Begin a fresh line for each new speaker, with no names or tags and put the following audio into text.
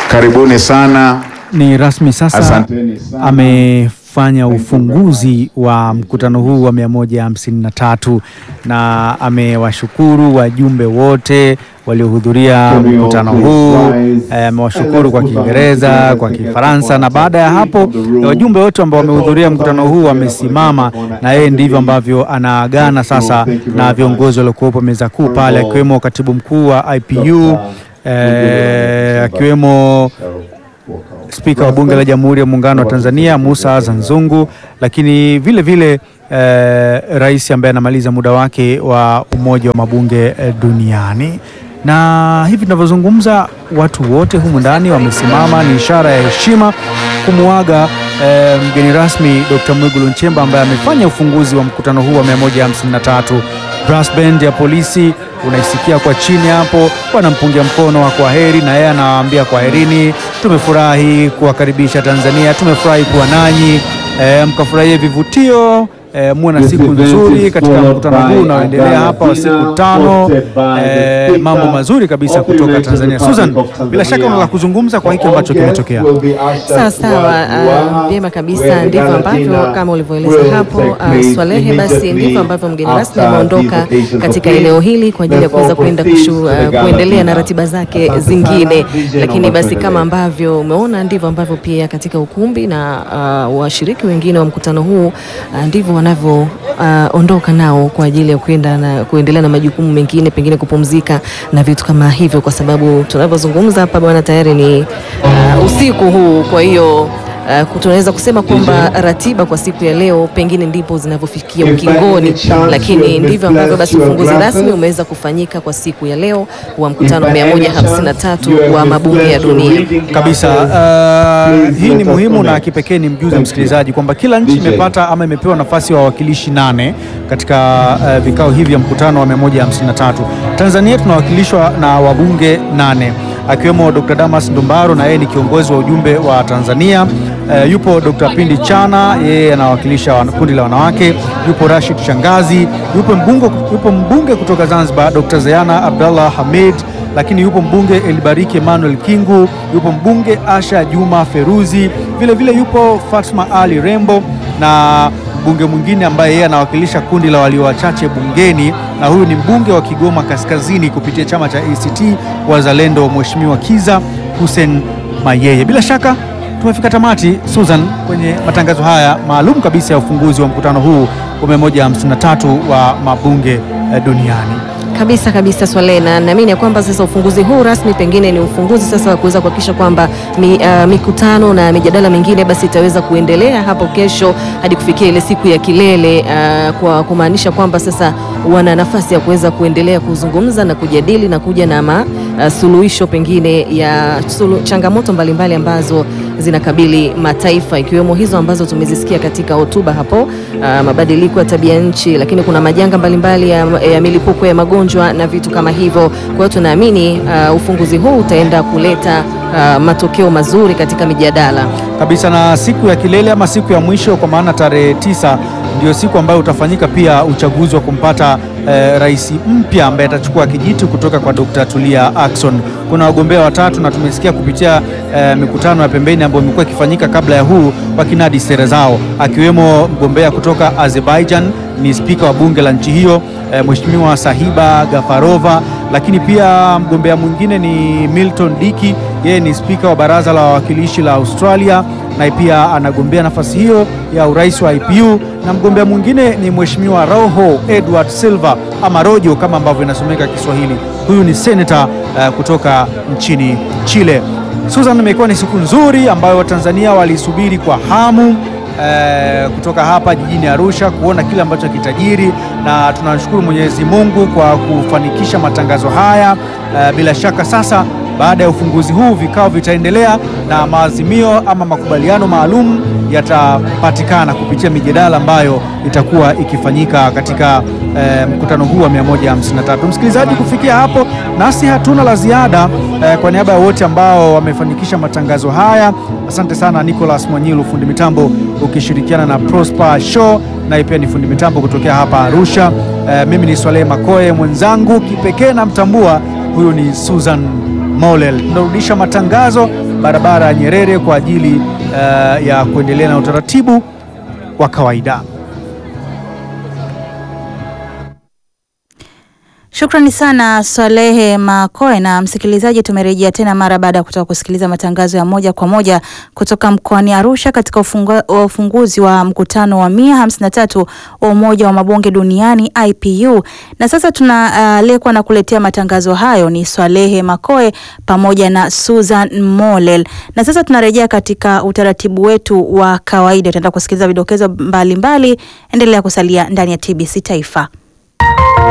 Karibuni sana.
Ni rasmi sasa
Asanteni sana.
amefanya ufunguzi wa mkutano huu wa 153 na amewashukuru wajumbe wote waliohudhuria mkutano huu. Eh, Amewashukuru kwa Kiingereza, kwa Kifaransa, na baada ya hapo wajumbe wote ambao wamehudhuria mkutano huu wamesimama, na yeye ndivyo ambavyo anaagana sasa na viongozi waliokuwepo meza kuu pale, akiwemo katibu mkuu wa IPU eh, akiwemo Spika wa Bunge la Jamhuri ya Muungano wa Tanzania Musa Azan Zungu, lakini vile vile eh, rais ambaye anamaliza muda wake wa Umoja wa Mabunge eh, duniani. Na hivi tunavyozungumza, watu wote humu ndani wamesimama, ni ishara ya heshima kumuaga eh, mgeni rasmi Dr. Mwigulu Nchemba ambaye amefanya ufunguzi wa mkutano huu wa 153. Brass band ya polisi unaisikia kwa chini hapo, wanampungia mkono wa kwaheri, na yeye anawaambia kwaherini, tumefurahi kuwakaribisha Tanzania, tumefurahi kuwa nanyi, e, mkafurahie vivutio e, muwe na siku nzuri katika mkutano huu unaoendelea hapa wa siku tano. E, mambo mazuri kabisa kutoka Tanzania. Susan, bila shaka una la kuzungumza kwa hiki ambacho kimetokea.
Sawa sawa, ah, vyema kabisa. Ndivyo ambavyo kama ulivyoeleza hapo ah, Swalehe, basi ndivyo ambavyo mgeni rasmi ameondoka katika eneo hili kwa ajili ya kuweza kuenda kushu, ah, kuendelea na ratiba zake zingine. Lakini basi kama ambavyo umeona, ndivyo ambavyo pia katika ukumbi na ah, washiriki wengine wa mkutano huu ah, ndivyo wanavyoondoka nao kwa ajili ya kuenda na kuendelea na majukumu mengine, pengine kupumzika na vitu kama hivyo, kwa sababu tunavyozungumza hapa bwana, tayari ni ah, usiku huu, kwa hiyo Uh, tunaweza kusema kwamba ratiba kwa siku ya leo pengine ndipo zinavyofikia ukingoni, lakini ndivyo ambavyo basi ufunguzi rasmi umeweza kufanyika kwa siku ya leo wa mkutano 153 wa mabunge ya dunia.
Kabisa. Uh, hii ni muhimu na kipekee ni mjuze msikilizaji kwamba kila nchi imepata ama imepewa nafasi ya wawakilishi nane katika uh, vikao hivi vya mkutano wa 153. Tanzania tunawakilishwa na wabunge nane akiwemo Dr. Damas Ndumbaro na yeye ni kiongozi wa ujumbe wa Tanzania. Uh, yupo Dr. Pindi Chana yeye anawakilisha wan- kundi la wanawake. Yupo Rashid Shangazi, yupo mbunge, yupo mbunge kutoka Zanzibar Dr. Zeyana Abdallah Hamid lakini yupo mbunge Elibariki Emmanuel Kingu, yupo mbunge Asha Juma Feruzi, vile vile yupo Fatma Ali Rembo na mbunge mwingine ambaye yeye anawakilisha kundi la walio wachache bungeni, na huyu ni mbunge wa Kigoma Kaskazini kupitia chama cha ACT Wazalendo, Mheshimiwa Kiza Hussein Mayeye. Bila shaka tumefika tamati, Susan, kwenye matangazo haya maalum kabisa ya ufunguzi wa mkutano huu wa 153 wa mabunge eh, duniani.
Kabisa kabisa Swale, na naamini ya kwamba sasa ufunguzi huu rasmi pengine ni ufunguzi sasa wa kuweza kuhakikisha kwamba mi, ah, mikutano na mijadala mingine basi itaweza kuendelea hapo kesho hadi kufikia ile siku ya kilele, ah, kwa kumaanisha kwamba sasa wana nafasi ya kuweza kuendelea kuzungumza na kujadili na kuja na ma, ah, suluhisho pengine ya sulu, changamoto mbalimbali ambazo zinakabili mataifa ikiwemo hizo ambazo tumezisikia katika hotuba hapo, ah, mabadiliko ya tabia nchi, lakini kuna majanga mbalimbali ya, ya milipuko ya magonjwa na vitu kama hivyo. Kwa hiyo tunaamini ah, ufunguzi huu utaenda kuleta ah, matokeo mazuri katika mijadala.
kabisa na siku ya kilele ama siku ya mwisho kwa maana tarehe tisa ndio siku ambayo utafanyika pia uchaguzi wa kumpata eh, rais mpya ambaye atachukua kijiti kutoka kwa Dr. Tulia Ackson. Kuna wagombea watatu na tumesikia kupitia eh, mikutano ya pembeni ambayo imekuwa ikifanyika kabla ya huu wakinadi sera zao, akiwemo mgombea kutoka Azerbaijan ni spika wa bunge la nchi hiyo eh, Mheshimiwa Sahiba Gafarova, lakini pia mgombea mwingine ni Milton Diki, yeye ni spika wa baraza la wawakilishi la Australia na pia anagombea nafasi hiyo ya urais wa IPU, na mgombea mwingine ni Mheshimiwa Rojo Edward Silva ama Rojo kama ambavyo inasomeka Kiswahili. Huyu ni senata eh, kutoka nchini Chile. Susan, imekuwa ni siku nzuri ambayo Watanzania walisubiri kwa hamu eh, kutoka hapa jijini Arusha kuona kile ambacho kitajiri, na tunashukuru Mwenyezi Mungu kwa kufanikisha matangazo haya. Eh, bila shaka sasa baada ya ufunguzi huu vikao vitaendelea na maazimio ama makubaliano maalum yatapatikana kupitia mijadala ambayo itakuwa ikifanyika katika eh, mkutano huu wa 153. Msikilizaji, kufikia hapo nasi hatuna la ziada eh, kwa niaba ya wote ambao wamefanikisha matangazo haya, asante sana Nicholas Mwanyilu fundi mitambo ukishirikiana na Prosper Show, naye pia ni fundi mitambo kutokea hapa Arusha. Eh, mimi ni Swalehe Makoe, mwenzangu kipekee namtambua huyu ni Susan Molel. Tunarudisha matangazo barabara ya Nyerere kwa ajili eh, ya kuendelea na utaratibu wa kawaida.
Shukrani sana Swalehe Makoe. Na msikilizaji, tumerejea tena mara baada ya kutoka kusikiliza matangazo ya moja kwa moja kutoka mkoani Arusha katika ufungu, ufunguzi wa mkutano wa mia hamsini na tatu wa Umoja wa Mabunge Duniani IPU. Na sasa tunalekwa uh, na kuletea matangazo hayo ni Swalehe Makoe pamoja na Susan Molel. Na sasa tunarejea katika utaratibu wetu wa kawaida, tutaenda kusikiliza vidokezo mbalimbali. Endelea kusalia ndani ya TBC Taifa.